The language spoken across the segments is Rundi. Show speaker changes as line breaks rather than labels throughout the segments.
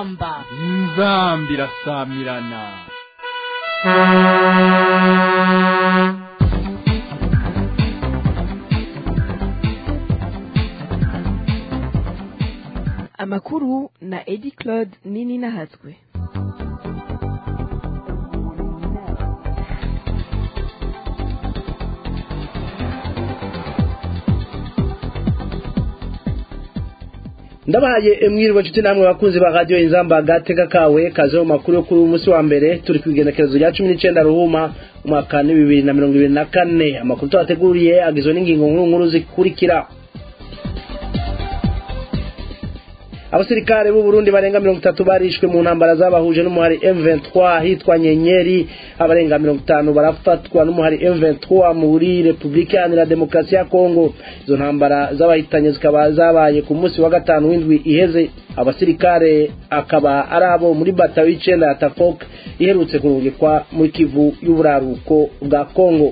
inzamba
inzamba irasamirana
amakuru na edi claude nini nahatswe
ndabahaye mwiriwe nshuti namwe bakunzi ba radiyo inzamba gateka kawe kaze mu makuru yo kuri uyu munsi wa mbere turi ku igenekerezo rya cumi n'icyenda ruhuma umwaka ni bibiri na mirongo ibiri na kane amakuru tubateguriye agizwe n'ingingo nkuru nkuru zikurikira abasirikare b'u Burundi barenga mirongo itatu barishwe mu ntambara zabahuje n'umuhari M23 hitwa Nyenyeri abarenga mirongo itanu barafatwa n'umuhari M23 muri Republika Iharanira Demokarasi ya Kongo izo ntambara zabahitanye zikaba zabaye ku munsi wa gatanu w'indwi iheze abasirikare akaba ari abo muri batayo y'icenda ya Tafok iherutse kurungikwa muri Kivu y'uburaruko bwa Kongo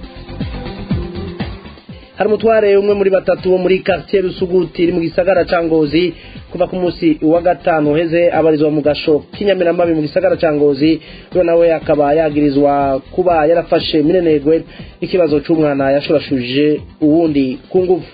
hari umutware umwe muri batatu wo muri quartier Rusuguti iri mu gisagara ca Ngozi kuva ku munsi wa gatanu uheze abarizwa mu gasho k'inyamiramabi mu gisagara ca Ngozi uyo nawe akaba yagirizwa kuba yarafashe minenegwe ikibazo c'umwana yashurashuje uwundi ku nguvu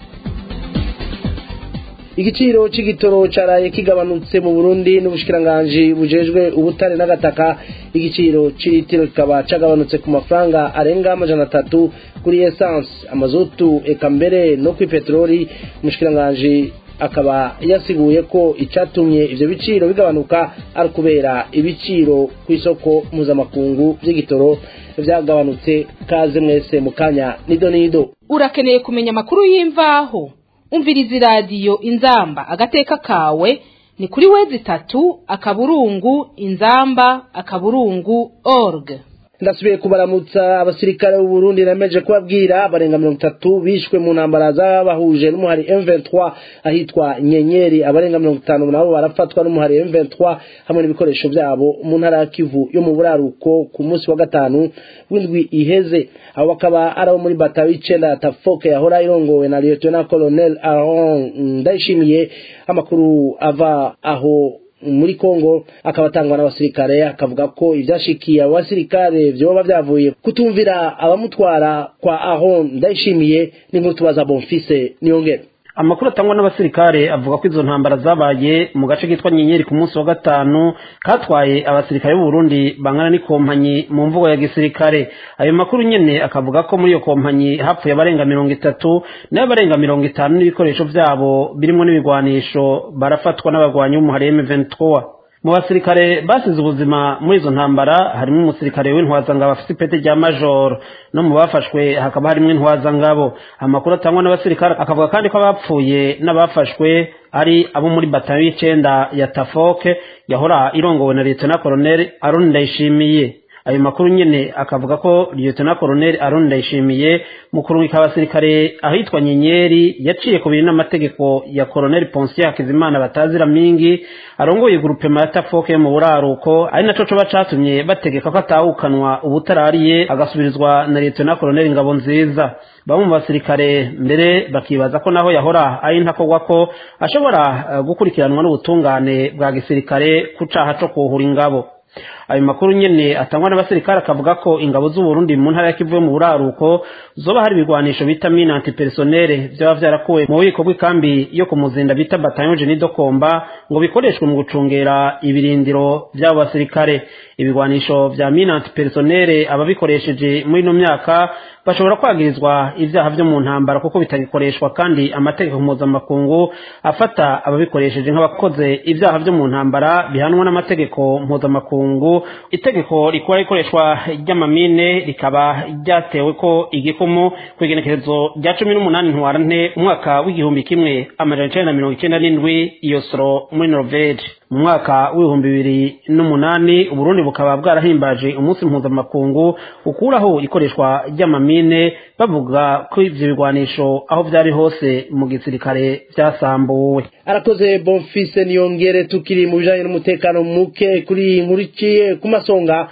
igiciro c'igitoro caraye kigabanutse mu Burundi n'ubushikiranganji bujejwe ubutare n'agataka igiciro c'ilitiro kikaba cagabanutse ku mafaranga arenga amajana atatu kuri essence amazutu eka mbere no kuri peteroli umushikiranganji akaba yasiguye ko icatumye ivyo biciro bigabanuka ari kubera ibiciro ku isoko mpuzamakungu vy'igitoro vyagabanutse kaze mwese mu kanya nido nido
urakeneye kumenya amakuru y'imvaho umviriza iradiyo inzamba agateka kawe ni kuri wezi itatu akaburungu inzamba akaburungu org
ndasubiye kubaramutsa abasirikare b'u Burundi nameje kubabwira barenga mirongo itatu bishwe mu ntambara zabahuje n'umuhari M23 ahitwa Nyenyeri abarenga mirongo itanu nabo barafatwa n'umuhari M23 hamwe n'ibikoresho byabo mu ntara ya Kivu yo mu buraruko ku munsi wa gatanu w'indwi iheze abo bakaba ari abo muri batayo y'icenda ya Tafoke yahora irongowe na Lieutenant Colonel Aaron Ndayishimiye amakuru ava aho muri Kongo akaba atangwa n'abasirikare akavuga ko ivyashikiye abo basirikare vyoba vyavuye kutumvira abamutwara kwa Aaron Ndayishimiye n'inkuru tubaza Bonfise niyongera
amakuru atangwa n'abasirikare avuga ko izo ntambara zabaye mu gace kitwa nyenyeri ku munsi wa gatanu katwaye abasirikare b'u Burundi bangana n'ikompanyi mu mvugo ya gisirikare ayo makuru nyene akavuga ko muri iyo kompanyi hapfuye abarenga mirongo itatu nayo abarenga mirongo itanu n'ibikoresho vyabo birimo n'ibigwanisho barafatwa n'abagwanyi b'umuhari M23 mu basirikare basize ubuzima muri izo ntambara harimo umusirikare w'intwazangabo afite ipeti rya majoro no mu bafashwe hakaba harimo intwazangabo amakuru atangwa n'abasirikare akavuga kandi ko abapfuye n'abafashwe ari abo muri batayo y'icenda ya tafoke yahora irongowe na leta na koroneli aroni ndayishimiye ayo makuru nyene akavuga ko lieutenant colonel Aaron Ndayishimiye mu kurungika abasirikare ahitwa Nyenyeri yaciye ku biri n'amategeko ya colonel Ponsier Hakizimana batazira mingi arongoye groupement ya Tafoke mu buraruko ari naco coba catumye bategeka ko atawukanwa ubutarariye agasubirizwa na lieutenant colonel Ngabo nziza bamwe mu basirikare mbere bakibaza ko naho yahora ari ntakogwa ko ashobora uh, gukurikiranwa n'ubutungane bwa gisirikare ku caha co kuhura ingabo ayo makuru nyene atangwa n'abasirikare akavuga ko ingabo z'u Burundi mu ntara ya Kivu mu buraruko zoba hari ibigwanisho bita mine antipersonnel vyaba vyarakuwe mu bubiko bw'ikambi yo ku muzinda bita bataillon Jenny Dokomba ngo bikoreshwe mu gucungera ibirindiro vy'abo basirikare ibigwanisho vya mine antipersonnel ababikoresheje muri ino myaka bashobora kwagirizwa ivyaha vyo mu ntambara kuko bitagikoreshwa kandi amategeko mpuzamakungu afata ababikoresheje nk'abakoze ivyaha vyo mu ntambara bihanwa n'amategeko mpuzamakungu itegeko rikora ikoreshwa ry'amamine rikaba ryatewe ko igikumu ku igenekerezo rya cumi n'umunani ntwarante umwaka w'igihumbi kimwe amajana icenda na mirongo icenda n'indwi iyo soro muri norvege mu mwaka w'ibihumbi bibiri n'umunani uburundi bukaba bwarahimbaje umunsi mpuzamakungu ukuraho ikoreshwa ry'amamine bavuga ko ivyo bigwanisho aho vyari hose mu gisirikare vyasambuwe
arakoze bonfise niyongere tukiri mu bijanye n'umutekano muke kuri iyi nkuru iciye ku masonga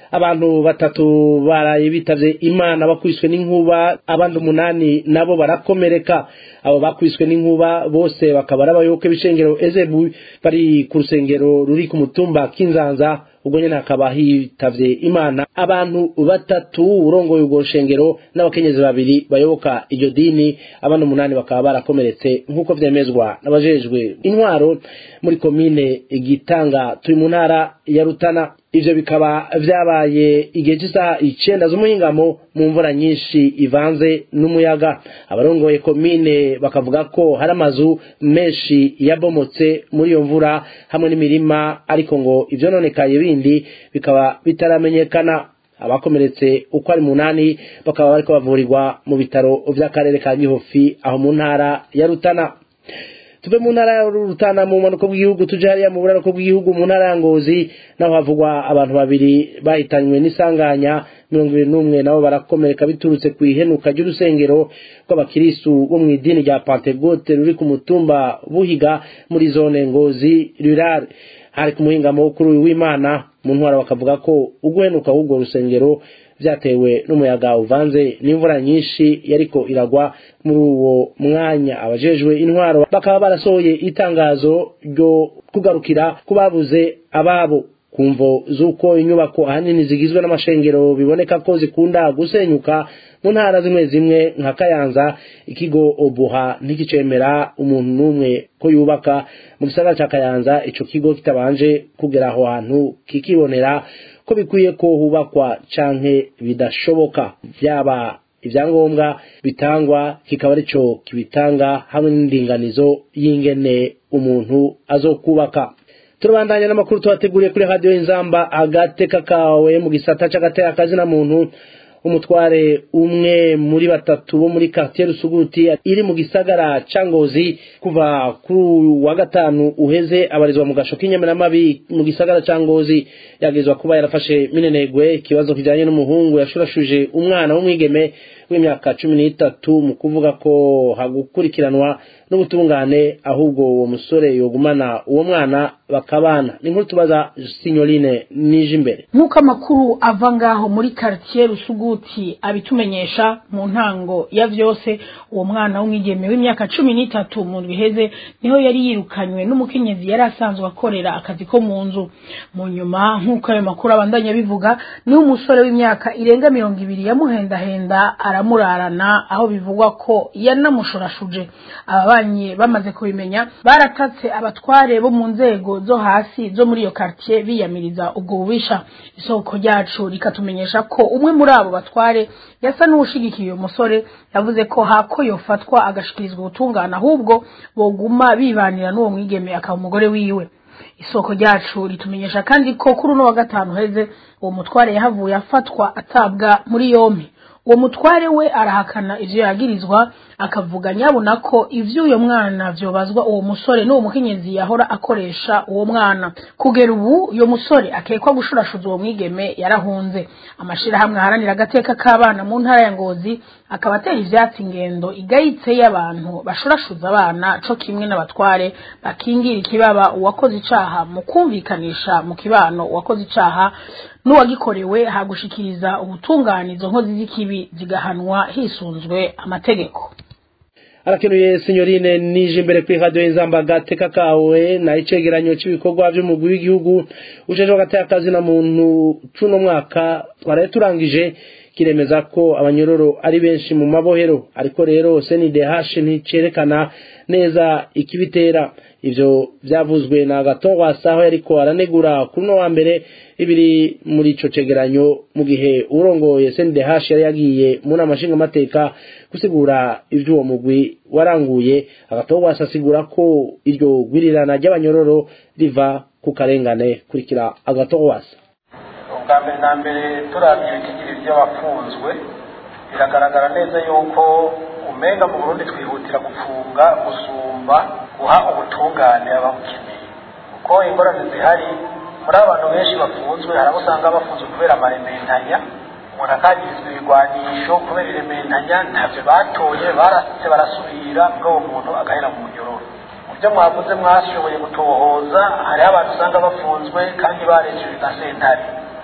abantu batatu baraye bitavye imana bakwiswe n'inkuba abandi umunani nabo barakomereka abo bakwiswe n'inkuba bose bakaba ari abayoboke b'ishengero ezebu bari ku rusengero ruri ku mutumba k'inzanza ubwo nyene hakaba hitavye imana abantu batatu urongoye urwo rushengero n'abakenyezi babiri bayoboka iryo dini abandi umunani bakaba barakomeretse nk'uko vyemezwa n'abajejwe intwaro muri komine gitanga turi mu ntara ya rutana ivyo bikaba vyabaye igihe cy'isaha icenda z'umuhingamo mu mvura nyinshi ivanze n'umuyaga abarongoye komine bakavuga ko hari amazu menshi yabomotse muri iyo mvura hamwe n'imirima ariko ngo ivyononekaye bindi bikaba bitaramenyekana abakomeretse uko ari munani bakaba bariko bavurirwa mu bitaro vy'akarere ka gihofi aho mu ntara ya rutana tuve mu ntara ya rutana mu bumanuko bw'igihugu tuje hariya mu buraruko bw'igihugu mu ntara ya ngozi naho havugwa abantu babiri bahitanywe n'isanganya mirongo ibiri n'umwe nabo barakomereka biturutse ku ihenuka ry'urusengero rw'abakirisu bo mu idini rya pantegote ruri ku mutumba buhiga muri zone ngozi rurare hari ku muhingamo kuri uyu w'imana mu ntwara bakavuga ko uguhenuka w'urwo rusengero vyatewe n'umuyaga uvanze n'imvura nyinshi yariko iragwa muri uwo mwanya abajejwe intwaro bakaba barasohoye itangazo ryo kugarukira ku babuze ababo kumvo z'uko inyubako ahanini zigizwe n'amashengero biboneka ko zikunda gusenyuka mu ntara zimwe zimwe nka kayanza ikigo obuha ntikicemera umuntu n'umwe ko yubaka mu gisagara ca kayanza ico kigo kitabanje kugera aho hantu kikibonera ko bikwiye ko hubakwa canke bidashoboka vyaba ivyangombwa bitangwa kikaba arico kibitanga hamwe n'indinganizo y'ingene umuntu azokubaka turabandanya n'amakuru tubateguriye kuri radiyo inzamba agateka kawe mu gisata c'agateka kazina muntu umutware umwe muri batatu bo muri quartier Rusuguti iri mu gisagara ca Ngozi kuva kuri wa gatanu uheze abarizwa mu gasho k'inyamiramabi mu gisagara ca Ngozi yagezwa kuba yarafashe minenegwe ikibazo kijanye n'umuhungu yashurashuje umwana w'umwigeme w'imyaka cumi n'itatu mu kuvuga ko hagukurikiranwa n'ubutungane ahubwo uwo musore yogumana uwo mwana bakabana ni nkuru tubaza sinyoline nije imbere
nk'uko amakuru ava ngaho muri quartier rusuguti abitumenyesha mu ntango ya vyose uwo mwana w'umwigeme w'imyaka cumi n'itatu mu biheze niho yari yirukanywe n'umukenyezi yari asanzwe akorera akazi ko mu nzu mu nyuma nk'uko ayo makuru abandanya bivuga niho umusore w'imyaka irenga mirongo ibiri yamuhendahenda aramurarana aho bivugwa ko yanamushorashuje ababanyi bamaze kubimenya baratatse abatware bo mu nzego zo hasi zo muri iyo quartier biyamiriza ubwo bubisha isoko ryacu rikatumenyesha ko umwe muri abo batware yasa n'uwushigikiye uyu musore yavuze ko hako yofatwa agashikirizwa ubutungane ahubwo boguma bibanira n'uwo mwigeme akaba umugore wiwe isoko ryacu ritumenyesha kandi ko kuri uno wa gatanu heze uwo mutware yahavuye afatwa atabwa muri yompi uwo mutware we arahakana ivyo yagirizwa akavuga nyabona ko ivy'uyo mwana vyobazwa uwo musore n'uwo mukenyezi yahora akoresha uwo mwana kugera ubu uyo musore akekwa gushurashuza uwo mwigeme yarahunze amashirahamwe aharanira agateka k'abana mu ntara ya ngozi akaba atera ivyatsi ingendo igayitse y'abantu bashurashuza abana co kimwe n'abatware bakingira ikibaba uwakoze icaha mu kumvikanisha mu kibano uwakoze icaha n'uwagikorewe hagushikiriza ubutungane izo nkozi z'ikibi zigahanwa hisunzwe amategeko
arakenuye sinyorine nije imbere kuri radio y'inzamba gateka kawe na icegeranyo cy'ibikorwa by'umugwi w'igihugu ujeje agateka kazi na muntu cuno mwaka twaraye turangije kiremeza ko abanyororo ari benshi mu mabohero ariko rero CNDH nticerekana neza ikibitera ivyo vyavuzwe na Gatongwasa aho yariko aranegura kuri no wa mbere ibiri muri ico cegeranyo mu gihe urongoye CNDH yari yagiye mu nama nshingamateka gusigura ivy'uwo mugwi waranguye Agatongwasa asigura ko iryo gwirirana ry'abanyororo riva ku karengane kurikira Agatongwasa
ubwa mbere na mbere turavye ibitigiri vy'abafunzwe biragaragara neza yuko umenga mu burundi twihutira gufunga gusumba guha ubutungane ababukeneye kuko ingorane zihari muri abantu benshi bafunzwe hari abo usanga bafunzwe kubera amarementanya umuntu akagirizwa ibigwanisho kubera irementanya ntavyo batoye barasitse barasubira bw'uwo muntu agahera mu munyororo mu byo mwavuze mwashoboye gutohoza hariho abantu usanga bafunzwe kandi barejejwe na sentare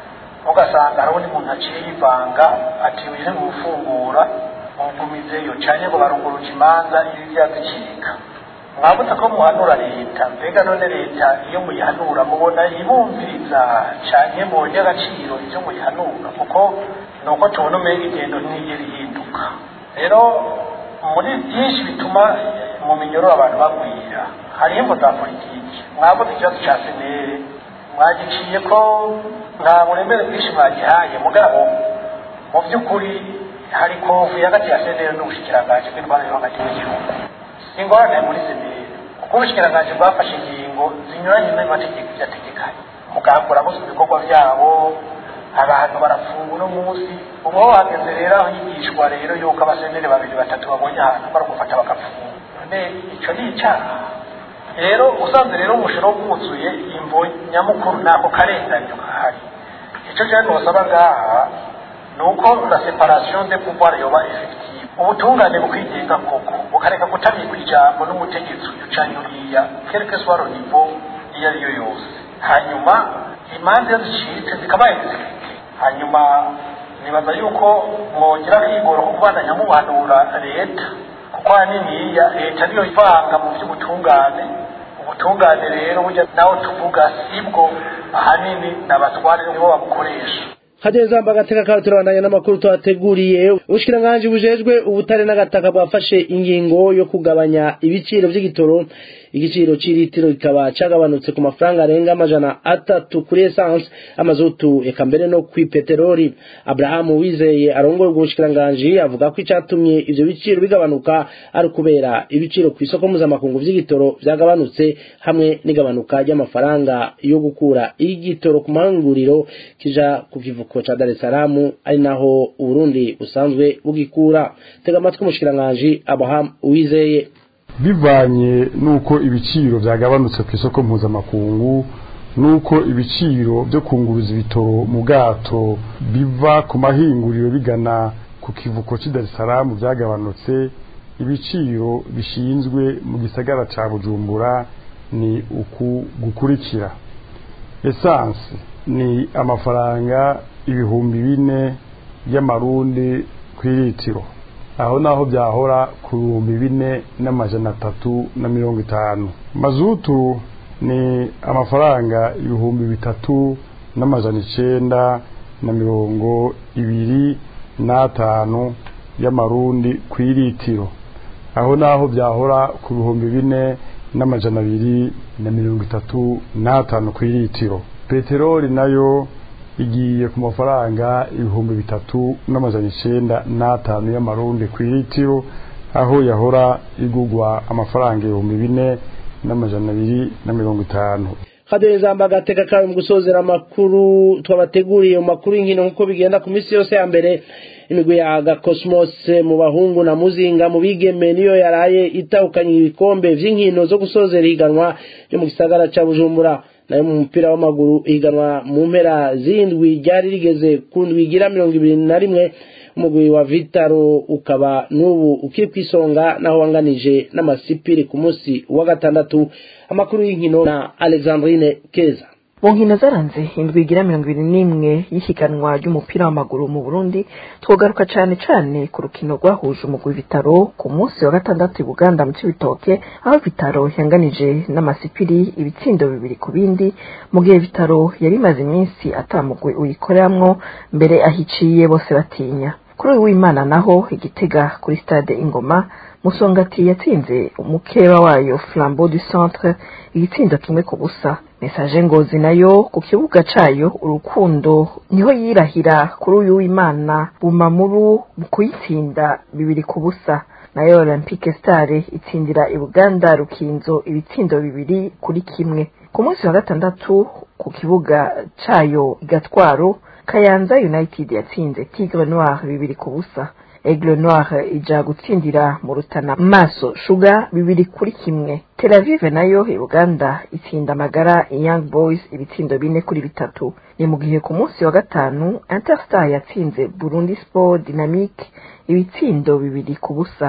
ugasanga hari undi muntu aciye yivanga ati uyu ni gufungura mugumizeyo cyane ngo barunguruje imanza ibi byazicika mwabuze ko muhanura leta mbega none leta iyo muyihanura mubona ibumviriza cyane mubonye agaciro ibyo muyihanura kuko ni uko tubona umenya ingendo ntiyigera ihinduka rero muri byinshi bituma mu minyororo abantu bagwira hariho imvo za politiki mwabuze ikibazo cya senere mwagiciye ko nta buremere bwinshi mwagihaye mugabo mu by'ukuri hari kovu hagati ya senere n'ubushikiranganji bw'indwara yo hagati y'igihugu ingorane muri senere kuko ubushikiranganji bwafashe ingingo zinyuranye n'amategeko byategekanye mugambura gusa ibikorwa byabo abantu barafungwa uno munsi ubu ho hageze rero aho yigishwa rero yuko abasenere babiri batatu babonye ahantu baragufata bagafunga none icyo ni icyaha rero usanze rero umushoro bwuzuye imvo nyamukuru nako karenganyo kahari icyo cyane nosaba ngaha ni uko la separation de pouvoir yoba effective ubutungane bukwigenga koko bukareka kutamikwa ijambo n'umutegetsi uyu canke uriya quelque soit le niveau iyo ari yo yose hanyuma imanza iyo zicitse zikabaye zifite hanyuma nibaza yuko mwongera kwigora ko kubandanya mubuhanura leta kuko haniniya leta niyo ivanga mu by'ubutungane ubutungane rero burya nawe tuvuga sibwo ahanini n'abatware nibo babukoresha
hageze agateka kawe turabandanya n'amakuru tuhateguriye ubushikiranganji bujejwe ubutare n'agataka bwafashe ingingo yo kugabanya ibiciro by'igitoro igiciro cy'ilitiro kikaba cyagabanutse ku mafaranga arenga amajana atatu kuri esanse amazutu eka mbere no ku peteroli abrahamu wizeye arongoye ubwo bushikiranganji avuga ko icyatumye ivyo biciro bigabanuka ari ukubera ibiciro ku isoko mpuzamakungu vy'igitoro vyagabanutse hamwe n'igabanuka ry'amafaranga yo gukura igitoro ku mahinguriro kija ku kivuko ca Dar es Salaam ari naho Uburundi busanzwe bugikura tega amatwi umushikiranganji Abraham Uwizeye
bivanye nuko ibiciro byagabanutse ku isoko mpuzamakungu nuko ibiciro byo kunguruza ibitoro mu bwato biva ku mahinguriro bigana ku kivuko cy'i Dar es Salaam byagabanutse ibiciro bishinzwe mu gisagara ca Bujumbura ni uku gukurikira esanse ni amafaranga ibihumbi bine y'amarundi ku iritiro aho naho byahora ku bihumbi bine n'amajana atatu na mirongo itanu mazutu ni amafaranga ibihumbi bitatu n'amajana icenda na mirongo ibiri n'atanu y'amarundi ku iritiro aho naho byahora ku bihumbi bine n'amajana abiri na mirongo itatu n'atanu ku iritiro peteroli nayo igiye ku mafaranga ibihumbi bitatu n'amajana icenda n'atanu y'amarundi ku iritiro aho yahora igugwa amafaranga ibihumbi bine n'amajana abiri na mirongo itanu
hadereza agateka kawe mu gusozera amakuru twabateguriye mu makuru y'inkino nk'uko bigenda ku minsi yose ya mbere imigwi ya gakosmos mu bahungu na muzinga mu bigeme niyo yaraye itahukanye ibikombe vy'inkino zo gusozera ihiganwa ryo mu gisagara ca bujumbura nayo mu mupira w'amaguru ihiganwa mu mpera z'indwi ryari rigeze ku ndwi igira mirongo ibiri na rimwe umugwi wa vitaro ukaba n'ubu ukiri ku isonga naho wanganije n'amasipiri ku munsi wa gatandatu amakuru y'inkino na alexandrine keza
mu nkino zaranze indwi igira mirongo ibiri n'imwe y'ihiganwa ry'umupira w'amaguru mu burundi twogaruka cane cane ku rukino rwahuje umugwi vitaro ku munsi wa gatandatu i buganda mu cibitoke aho vitaro yanganije n'amasipiri ibitsindo bibiri ku bindi mu gihe vitaro yari imaze iminsi atamugwi uyikoreramwo mbere ahiciye bose batinya kuri uyu w'imana naho igitega kuri stade ingoma musongati yatsinze umukeba wayo flambeau du centre igitsindo kimwe ku busa mesaje ngozi nayo ku kibuga cayo urukundo niho yirahira kuri uyu w'imana bumamuru mu kuyitsinda bibiri ku busa nayo olympique stare itsindira i buganda rukinzo ibitsindo bibiri kuri kimwe ku munsi wa gatandatu ku kibuga cayo igatwaro kayanza united yatsinze tigre noir bibiri ku busa aigle noir ija gutsindira mu rutana maso shuga bibiri kuri kimwe tel avive nayo i uganda itsinda amagara young boys ibitsindo bine kuri bitatu ni mu gihe ku munsi wa gatanu interstar yatsinze burundi sport dynamique ibitsindo bibiri ku busa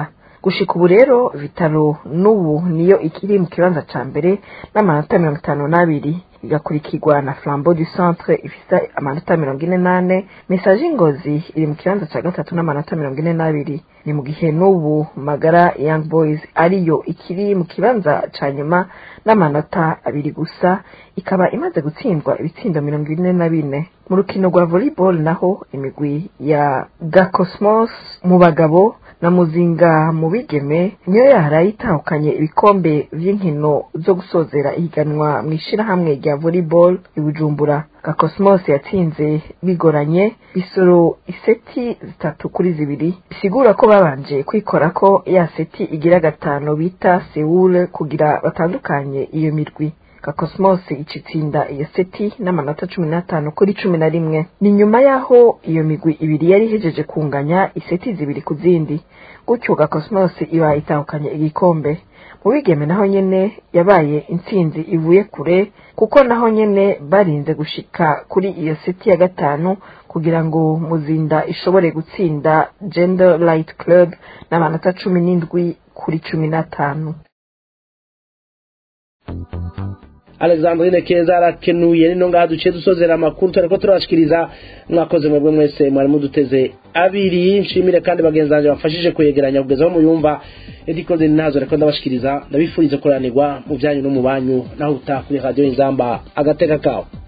gushika ubu rero vitaro n'ubu niyo ikiri mu kibanza ca mbere n'amanota mirongo itanu n'abiri igakurikirwa na flambeau du centre ifise amanota mirongo ine n'ane message ngozi iri mu kibanza ca gatatu n'amanota mirongo ine n'abiri ni mu gihe n'ubu magara young boys ariyo ikiri mu kibanza ca nyuma n'amanota abiri gusa ikaba imaze gutsindwa ibitsindo mirongo ine na bine mu rukino rwa volleyball naho imigwi ya gacosmos mu bagabo na muzinga mu bigeme niyo yaraye itahukanye ibikombe vy'inkino zo gusozera ihiganwa mu ishirahamwe rya volleyball i bujumbura gakosmos yatsinze bigoranye bisoro iseti zitatu kuri zibiri bisigura ko babanje kwikora ko ya seti igira gatanu bita sewule kugira batandukanye iyo mirwi kakosmos icitsinda iyo seti n'amanota cumi n'atanu kuri cumi na rimwe ni nyuma y'aho iyo migwi ibiri yari ihejeje kunganya iseti zibiri ku zindi gutyo gakosmos iba itahukanye igikombe mu bigeme naho nyene yabaye intsinzi ivuye kure kuko naho nyene barinze gushika kuri iyo seti ya gatanu kugira ngo muzinda ishobore gutsinda gender light club n'amanota cumi n'indwi kuri cumi n'atanu
alexandrine keza arakenuye nino ngaha duciye dusozera amakuru turiko turabashikiriza mwakoze mwebwe mwese mwari muduteze abiri nshimire kandi bagenzi banjye bafashije kwegeranya kugeza aho muyumva edikoze ntazo reko ndabashikiriza ndabifuriza kuranirwa mu byanyu no mu banyu naho utaha kuri radiyo inzamba agateka kawe